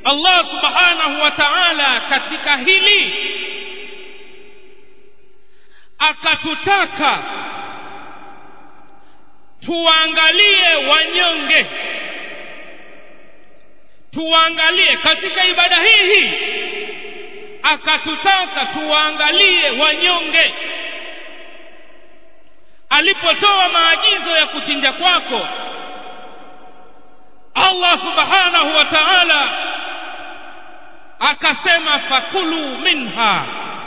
Allah subhanahu wa ta'ala katika hili akatutaka tuangalie wanyonge tuangalie katika ibada hii hii akatutaka tuwaangalie wanyonge alipotoa maagizo ya kuchinja kwako Allah subhanahu wa ta'ala akasema fakulu minha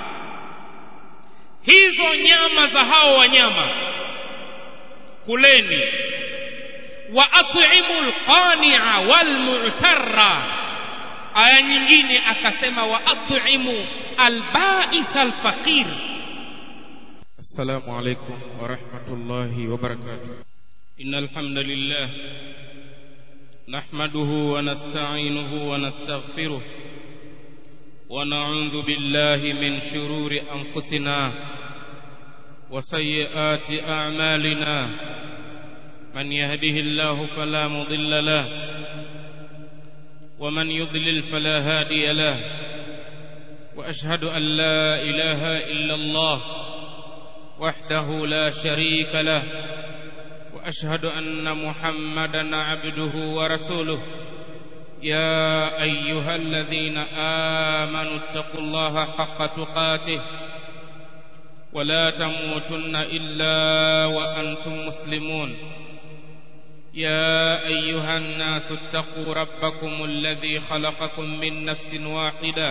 hizo nyama za hao wanyama kuleni wa at'imu alqani'a walmu'tarra aya nyingine akasema wa at'imu alba'is alfaqir السلام عليكم ورحمة الله وبركاته إن الحمد لله نحمده ونستعينه ونستغفره ونعوذ بالله من شرور أنفسنا وسيئات أعمالنا من يهده الله فلا مضل له ومن يضلل فلا هادي له وأشهد أن لا إله إلا الله وحده لا شريك له وأشهد أن محمدا عبده ورسوله يا أيها الذين آمنوا اتقوا الله حق تقاته ولا تموتن إلا وأنتم مسلمون يا أيها الناس اتقوا ربكم الذي خلقكم من نفس واحدة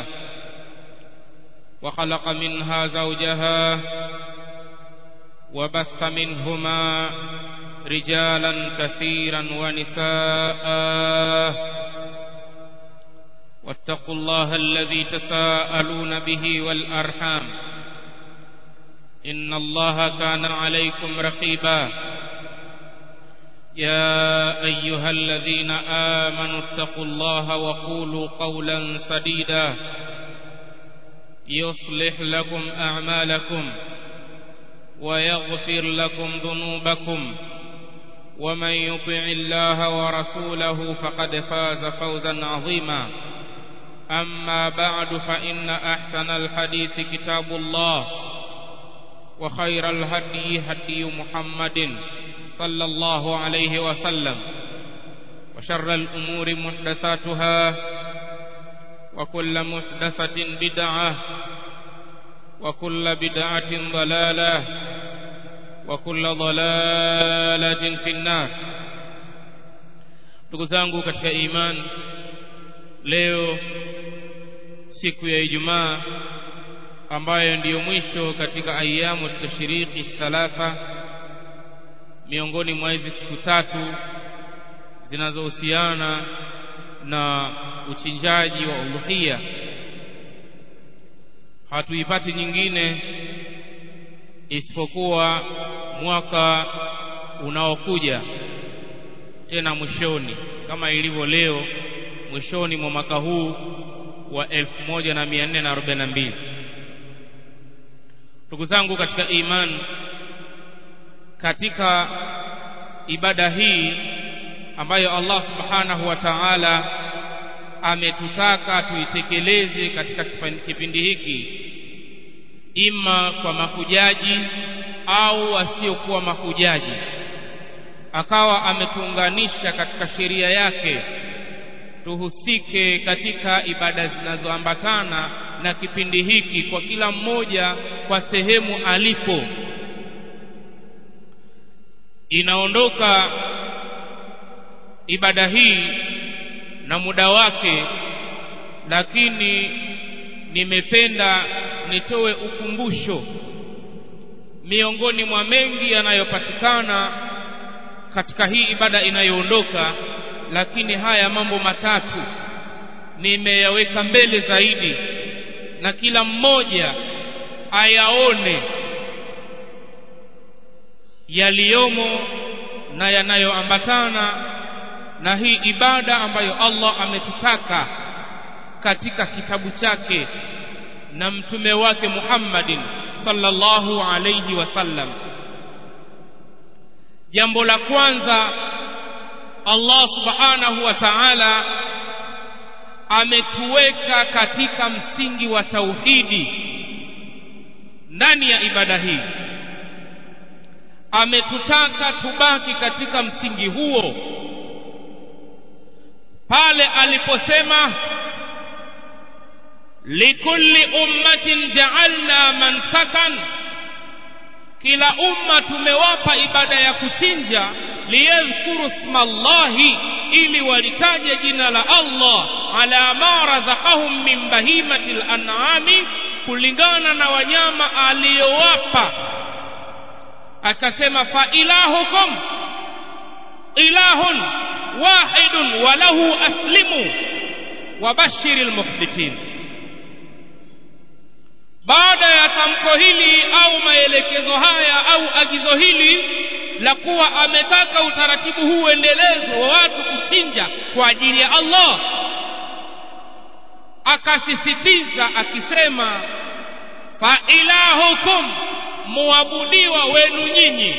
وخلق منها زوجها وبث منهما رجالا كثيرا ونساء واتقوا الله الذي تساءلون به والأرحام إن الله كان عليكم رقيبا يا أيها الذين آمنوا اتقوا الله وقولوا قولا سديدا يصلح لكم أعمالكم ويغفر لكم ذنوبكم ومن يطع الله ورسوله فقد فاز فوزا عظيما أما بعد فإن أحسن الحديث كتاب الله وخير الهدي هدي محمد صلى الله عليه وسلم وشر الأمور محدثاتها وكل محدثة بدعة وكل بدعة ضلالة وكل ضلالة في النار ndugu zangu katika iman leo siku ya Ijumaa ambayo ndiyo mwisho katika ayamu tashriki thalatha miongoni mwa hizi siku tatu zinazohusiana na uchinjaji wa udhuhia hatuipati nyingine isipokuwa mwaka unaokuja tena mwishoni kama ilivyo leo mwishoni mwa mwaka huu wa 1442 ndugu zangu katika imani katika ibada hii ambayo Allah subhanahu wa ta'ala ametutaka tuitekeleze katika kipindi hiki ima kwa mahujaji au wasiokuwa mahujaji akawa ametuunganisha katika sheria yake tuhusike katika ibada zinazoambatana na kipindi hiki kwa kila mmoja kwa sehemu alipo inaondoka ibada hii na muda wake lakini nimependa nitoe ukumbusho miongoni mwa mengi yanayopatikana katika hii ibada inayoondoka lakini haya mambo matatu nimeyaweka mbele zaidi na kila mmoja ayaone yaliyomo na yanayoambatana na hii ibada ambayo Allah ametutaka katika kitabu chake na mtume wake Muhammadin sallallahu alayhi wasallam jambo la kwanza Allah subhanahu wa ta'ala ametuweka katika msingi wa tauhidi ndani ya ibada hii ametutaka tubaki katika msingi huo pale aliposema likulli ummatin ja'alna mansakan kila umma tumewapa ibada ya kuchinja liyadhkuru smallahi ili walitaje jina la Allah ala ma razaqahum min bahimati al-an'ami kulingana na wanyama aliyowapa akasema fa ilahukum ilahun wahidun wa lahu aslimu wabashiri almukhbitin baada ya tamko hili au maelekezo haya au agizo hili la kuwa ametaka utaratibu huu uendelezwe wa watu kuchinja kwa ajili ya Allah akasisitiza akisema fa ilahukum muabudiwa wenu nyinyi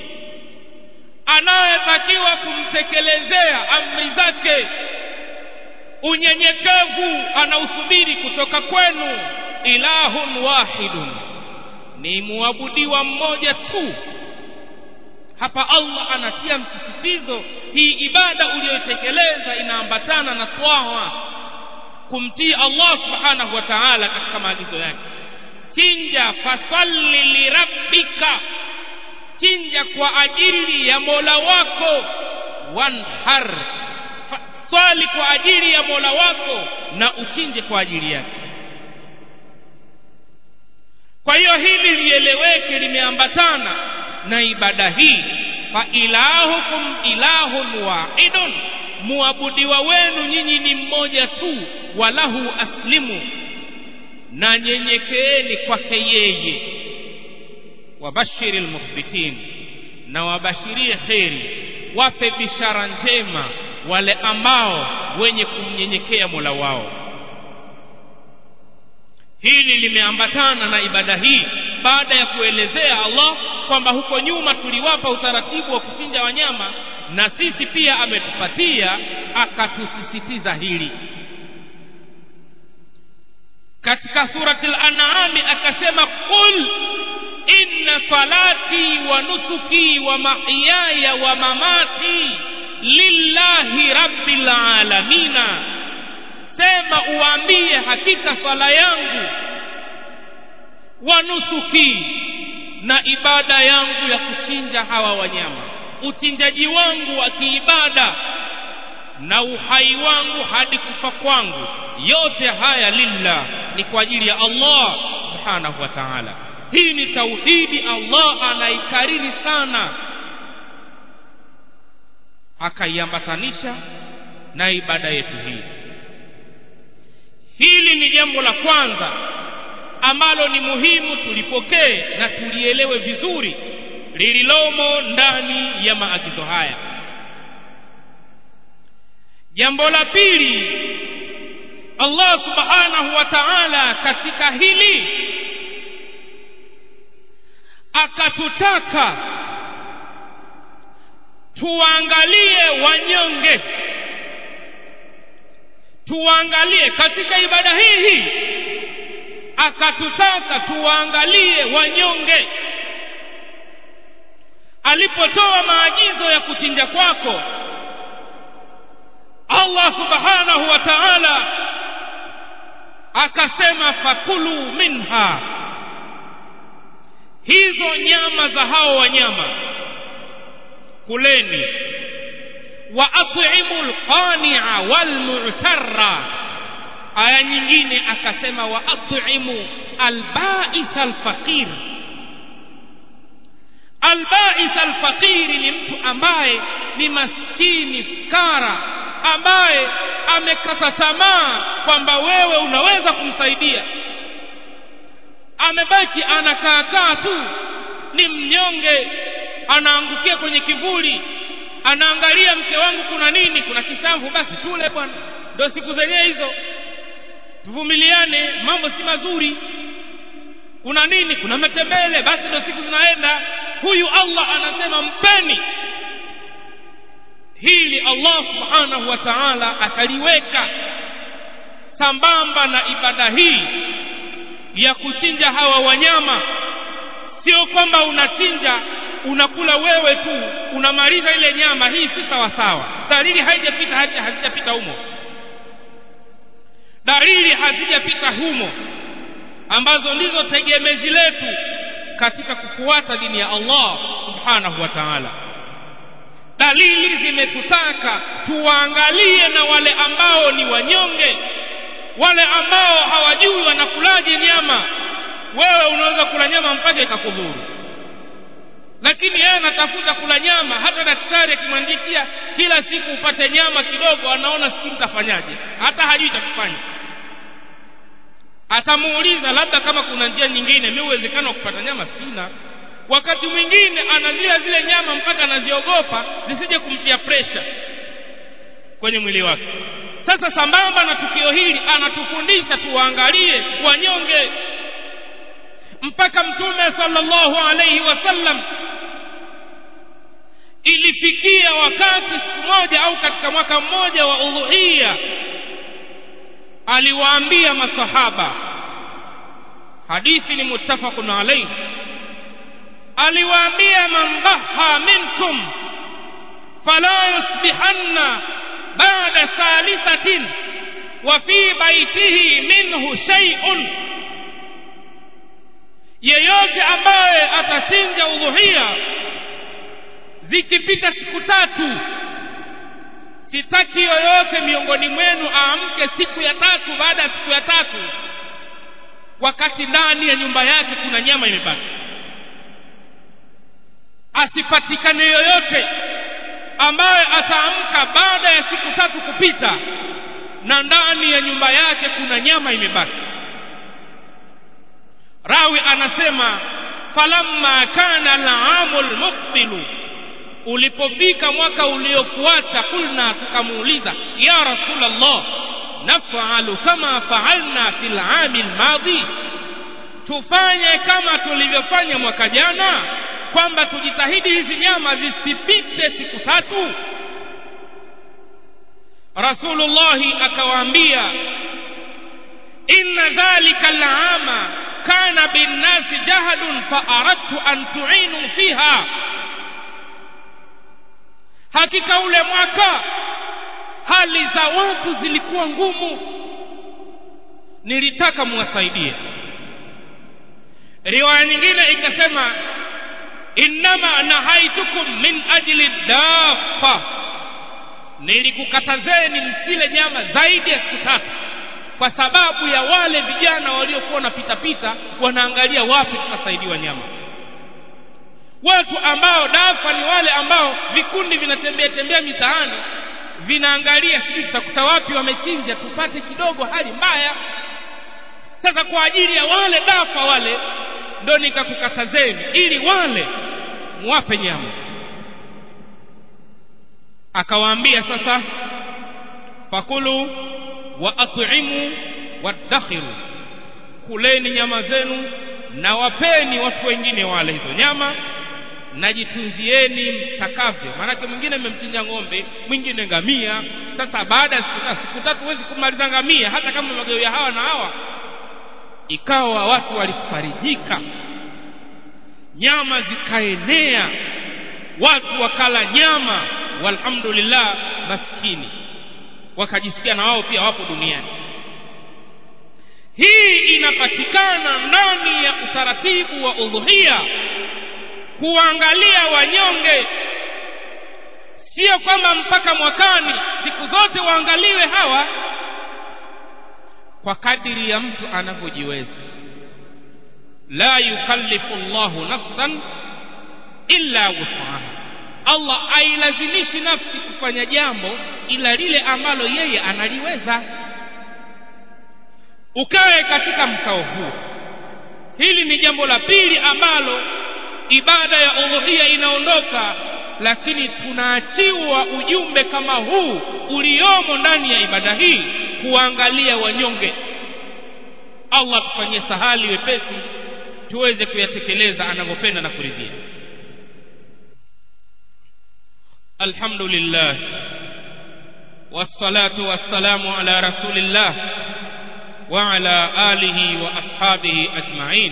anayetakiwa kumtekelezea amri zake unyenyekevu anausubiri kutoka kwenu ilahun wahidun ni muabudiwa mmoja tu hapa Allah anatia msisitizo hii ibada uliyotekeleza inaambatana na twawa kumtii Allah subhanahu wa ta'ala katika maagizo yake chinja fasalli lirabbika chinja kwa ajili ya Mola wako wanhar swali kwa ajili ya Mola wako na uchinje kwa ajili yake kwa hiyo hili lieleweke limeambatana na ibada hii fa ilahukum ilahun wahidun muabudiwa wenu nyinyi ni mmoja tu walahu aslimu na nyenyekeeni kwake yeye wabashiri almukhbitin na wabashirie kheri wape bishara njema wale ambao wenye kumnyenyekea Mola wao hili limeambatana na ibada hii baada ya kuelezea Allah kwamba huko nyuma tuliwapa utaratibu wa kuchinja wanyama na sisi pia ametupatia akatusisitiza hili katika surati al-an'am akasema qul inna salati wa nusuki wa mahyaya wa mamati lillahi rabbil alamina sema uambie hakika swala yangu wa nusuki na ibada yangu ya kuchinja hawa wanyama uchinjaji wangu wa kiibada na uhai wangu hadi kufa kwangu yote haya lillah ni kwa ajili ya Allah subhanahu wa ta'ala hii ni tauhidi Allah anaikariri sana akaiambatanisha na ibada yetu hii hili ni jambo la kwanza ambalo ni muhimu tulipokee na tulielewe vizuri lililomo ndani ya maagizo haya jambo la pili Allah subhanahu wa ta'ala katika hili akatutaka tuangalie wanyonge tuangalie katika ibada hii hii akatutaka tuangalie wanyonge alipotoa maagizo ya kuchinja kwako Allah subhanahu wa ta'ala akasema fakulu minha hizo nyama za hao wanyama kuleni wa at'imu alqani'a walmu'tarra aya nyingine akasema wa at'imu alba'is alfaqir alba'is alfaqir ni mtu ambaye ni maskini fukara ambaye amekata tamaa kwamba wewe unaweza kumsaidia amebaki anakaakaa tu ni mnyonge anaangukia kwenye kivuli anaangalia mke wangu kuna nini kuna kisamvu basi tule bwana ndio siku zenyewe hizo tuvumiliane mambo si mazuri kuna nini kuna matembele basi ndio siku zinaenda huyu Allah anasema mpeni hili Allah subhanahu wa ta'ala akaliweka sambamba na ibada hii ya kuchinja hawa wanyama sio kwamba unachinja unakula wewe tu unamaliza ile nyama hii si sawa sawa dalili haijapita hazijapita humo dalili hazijapita humo ambazo ndizo tegemezi letu katika kufuata dini ya Allah subhanahu wa ta'ala dalili zimetutaka tuwaangalie na wale ambao ni wanyonge wale ambao hawajui wanakulaje nyama wewe unaweza kula nyama mpaka ikakudhuru lakini yeye anatafuta kula nyama hata daktari akimwandikia kila siku upate nyama kidogo anaona siku mtafanyaje hata hajui cha kufanya atamuuliza labda kama kuna njia nyingine mi uwezekano wa kupata nyama sina wakati mwingine anazila zile nyama mpaka anaziogopa zisije kumtia presha kwenye mwili wake sasa sambamba na tukio hili anatufundisha tuwaangalie wanyonge mpaka mtume sallallahu alaihi wasallam ilifikia wakati siku moja au katika mwaka mmoja wa udhuhia aliwaambia masahaba hadithi ni muttafaqun alayhi aliwaambia man baha minkum fala yusbihanna ba'da salisatin wa fi baitihi minhu shay'un yeyote ambaye atachinja udhuhia zikipita siku tatu sitaki yoyote miongoni mwenu aamke siku ya tatu baada ya siku ya tatu wakati ndani ya nyumba yake kuna nyama imebaki asipatikane yoyote ambaye ataamka baada ya siku tatu kupita na ndani ya nyumba yake kuna nyama imebaki rawi anasema falamma kana al-aamul muqbilu ulipofika mwaka uliofuata kulna tukamuuliza ya rasulallah nafalu kama faalna fil ami lmadhi tufanye kama tulivyofanya mwaka jana kwamba tujitahidi hizi nyama zisipite siku tatu rasulullahi akawaambia inna dhalika alama kana binnasi jahadun faaradtu an tuinu fiha hakika ule mwaka hali za watu zilikuwa ngumu nilitaka muwasaidie riwaya nyingine ikasema innama nahaitukum min ajli dafa nilikukatazeni msile nyama zaidi ya siku tatu kwa sababu ya wale vijana waliokuwa wanapitapita wanaangalia wapi tutasaidiwa nyama watu ambao dafa ni wale ambao vikundi vinatembea tembea mitaani vinaangalia sisi tutakuta wapi wamechinja tupate kidogo hali mbaya sasa kwa ajili ya wale dafa wale ndo nikakukatazeni ili wale muwape nyama akawaambia sasa fakulu wa at'imu waddakhiru kuleni nyama zenu na wapeni watu wengine wale hizo nyama najitunzieni mtakavyo maanake mwingine mmemchinja ng'ombe mwingine ngamia sasa baada ya siku tatu siku tatu huwezi kumaliza ngamia hata kama magawia hawa na hawa ikawa watu walifarijika nyama zikaenea watu wakala nyama walhamdulillah maskini wakajisikia na wao pia wapo duniani hii inapatikana ndani ya utaratibu wa udhuhia kuangalia wanyonge sio kwamba mpaka mwakani siku zote waangaliwe hawa kwa kadiri ya mtu anavyojiweza la yukallifu llahu nafsan illa wusaha allah ailazimishi nafsi kufanya jambo ila lile ambalo yeye analiweza ukae katika mkao huu hili ni jambo la pili ambalo ibada ya udhuhia inaondoka lakini tunaachiwa ujumbe kama huu uliomo ndani ya ibada hii kuangalia wanyonge allah tufanyie sahali wepesi tuweze kuyatekeleza anavyopenda na kuridhia alhamdulillah wassalatu wassalamu ala rasulillah وعلى آله وأصحابه أجمعين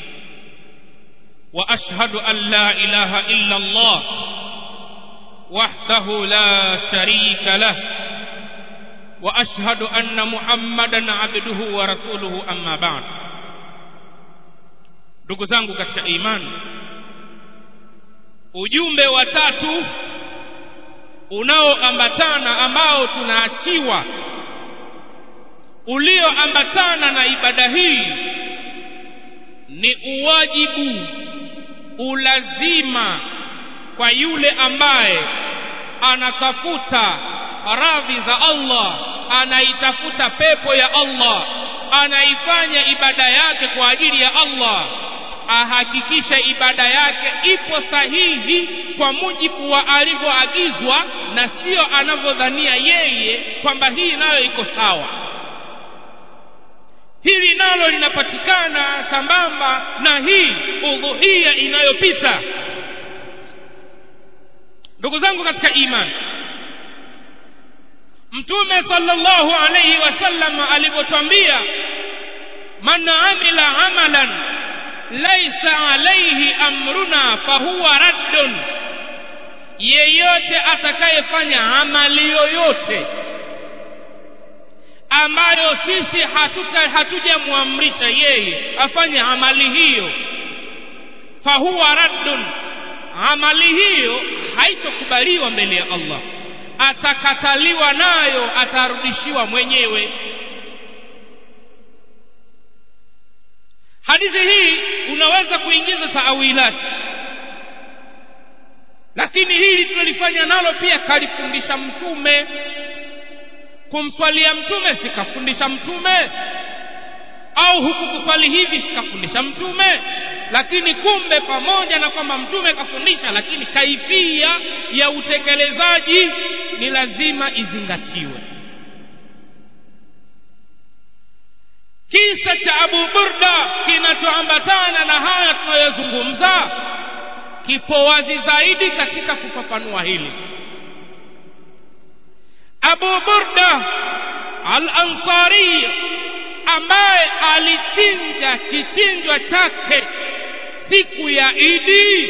وأشهد أن لا إله إلا الله وحده لا شريك له وأشهد أن محمدا عبده ورسوله أما بعد ndugu zangu katika imani ujumbe wa tatu unaoambatana ambao tunaachiwa ulioambatana na ibada hii ni uwajibu ulazima kwa yule ambaye anatafuta radhi za Allah anaitafuta pepo ya Allah anaifanya ibada yake kwa ajili ya Allah ahakikishe ibada yake ipo sahihi kwa mujibu wa alivyoagizwa na sio anavyodhania yeye kwamba hii nayo iko sawa hili nalo linapatikana sambamba na hii udhuhia inayopita ndugu zangu katika imani mtume sallallahu alayhi wasallam alivyotwambia man amila amalan laisa alayhi amruna fahuwa raddun yeyote atakayefanya amali yoyote ambayo sisi hatuta hatujamwamrisha yeye afanye amali hiyo fahuwa raddun amali hiyo haitokubaliwa mbele ya Allah atakataliwa nayo atarudishiwa mwenyewe hadithi hii unaweza kuingiza taawilati lakini hili tulilifanya nalo pia kalifundisha mtume kumswalia mtume sikafundisha mtume au huku kuswali hivi sikafundisha mtume lakini kumbe pamoja na kwamba mtume kafundisha lakini kaifia ya utekelezaji ni lazima izingatiwe kisa cha abu burda kinachoambatana na haya tunayozungumza kipo wazi zaidi katika kufafanua hili abu burda al ansari ambaye alichinja kichinjwa chake siku ya idi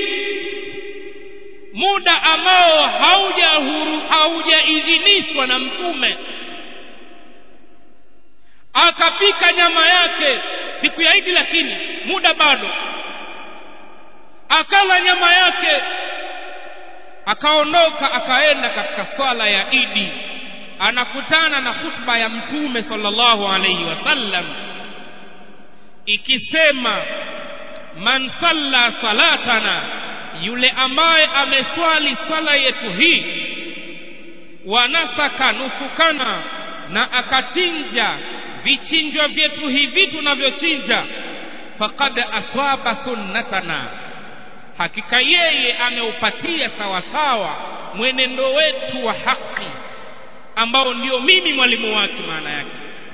muda ambao haujahuru haujaidhinishwa na mtume akapika nyama yake siku ya idi lakini muda bado akala nyama yake akaondoka akaenda katika swala ya idi anakutana na khutba ya mtume sallallahu alayhi wasallam ikisema man salla salatana yule ambaye ameswali swala yetu hii wanasaka nusukana na akachinja vichinjwa vyetu hivi tunavyochinja faqad aswaba sunnatana hakika yeye ameupatia sawasawa mwenendo wetu wa haki ambao ndio mimi mwalimu wake maana yake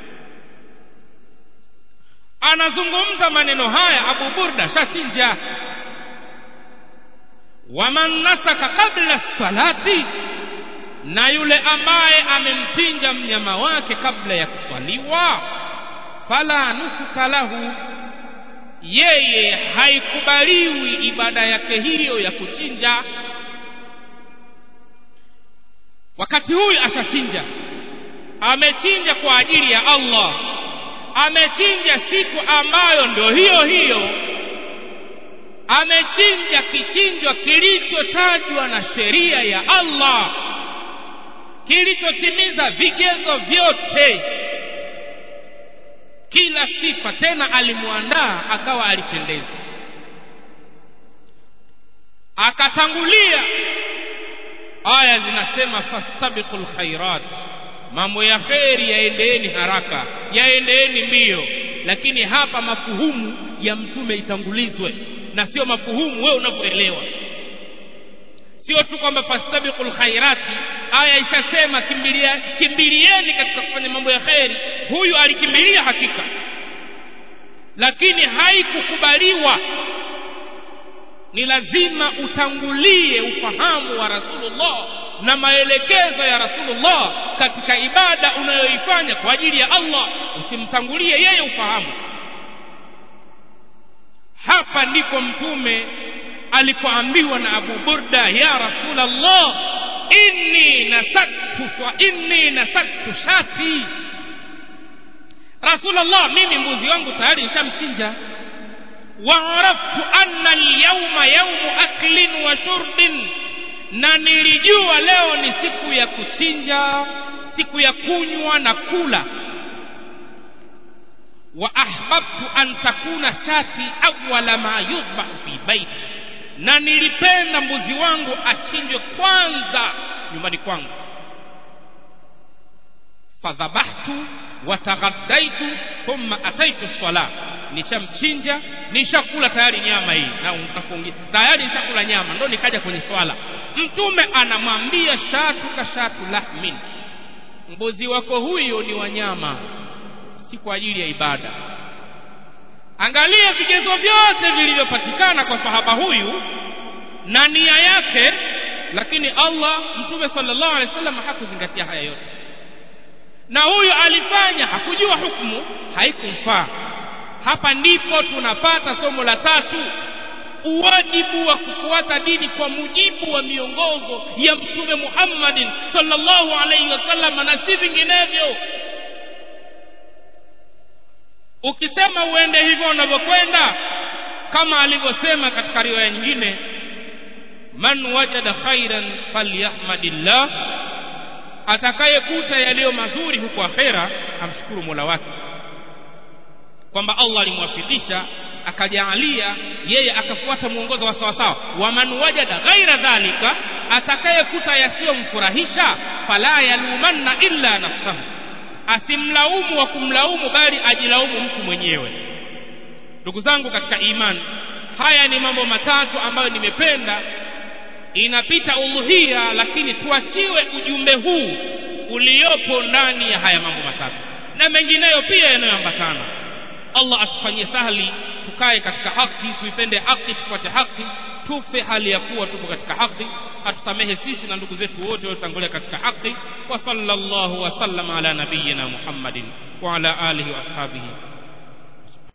anazungumza maneno haya abu burda shachinja waman nasaka kabla salati na yule ambaye amemchinja mnyama wake kabla ya kuswaliwa fala nusuka lahu yeye haikubaliwi ibada yake hiyo ya kuchinja wakati huyu ashachinja amechinja kwa ajili ya Allah amechinja siku ambayo ndio hiyo hiyo amechinja kichinjwa kilichotajwa na sheria ya Allah kilichotimiza vigezo vyote kila sifa tena alimwandaa akawa alipendeza akatangulia aya zinasema fastabiqul khairat mambo ya kheri yaendeeni haraka yaendeeni mbio lakini hapa mafuhumu ya mtume itangulizwe na sio mafuhumu wewe unavyoelewa sio tu kwamba fastabiqul khairati aya ishasema kimbilia kimbilieni katika kufanya mambo ya kheri huyu alikimbilia hakika lakini haikukubaliwa ni lazima utangulie ufahamu wa rasulullah na maelekezo ya rasulullah katika ibada unayoifanya kwa ajili ya allah usimtangulie yeye ufahamu hapa ndipo mtume alipoambiwa na abu burda ya rasulallah inni nasaktu fa inni nasaktu shati rasulallah mimi mbuzi wangu tayari nishamchinja waaraftu anna alyauma yaumu aklin wa shurbin na nilijua leo ni siku ya kuchinja siku ya kunywa na kula wa ahbabtu an takuna shati awwala ma yudbahu fi baiti na nilipenda mbuzi wangu achinjwe kwanza nyumbani kwangu fadhabahtu wataghadaitu thumma ataitu sala nishamchinja nishakula tayari nyama hii na utakuongea tayari nishakula nyama ndo nikaja kwenye swala mtume anamwambia shatu ka shatu lahmin mbuzi wako huyo ni wanyama si kwa ajili ya ibada angalia vigezo vyote vilivyopatikana kwa sahaba huyu na nia yake lakini allah mtume sallallahu alaihi wasallam hakuzingatia haya yote na huyu alifanya hakujua hukumu haikumfaa hapa ndipo tunapata somo la tatu uwajibu wa kufuata dini kwa mujibu wa miongozo ya mtume muhammadin sallallahu alaihi wasallam na si vinginevyo ukisema uende hivyo unavyokwenda kama alivyosema katika riwaya nyingine man wajada khairan falyahmadillah atakayekuta yaliyo mazuri huko akhera amshukuru mola wake kwamba allah alimwafikisha akajaalia yeye akafuata mwongozo wa sawasawa waman wajada ghaira dhalika atakayekuta yasiyomfurahisha fala yalumanna illa nafsahu asimlaumu wa kumlaumu bali ajilaumu mtu mwenyewe ndugu zangu katika imani haya ni mambo matatu ambayo nimependa inapita udhuhia lakini tuachiwe ujumbe huu uliopo ndani ya haya mambo matatu na mengineyo pia yanayoambatana allah atufanyie sahli tukae katika haki tuipende haki tufuate haki tufe hali ya kuwa tupo katika haki atusamehe sisi na ndugu zetu wote waliotangulia katika haki wa sallallahu wasallam ala nabiyina muhammadin wa ala alihi wa ashabihi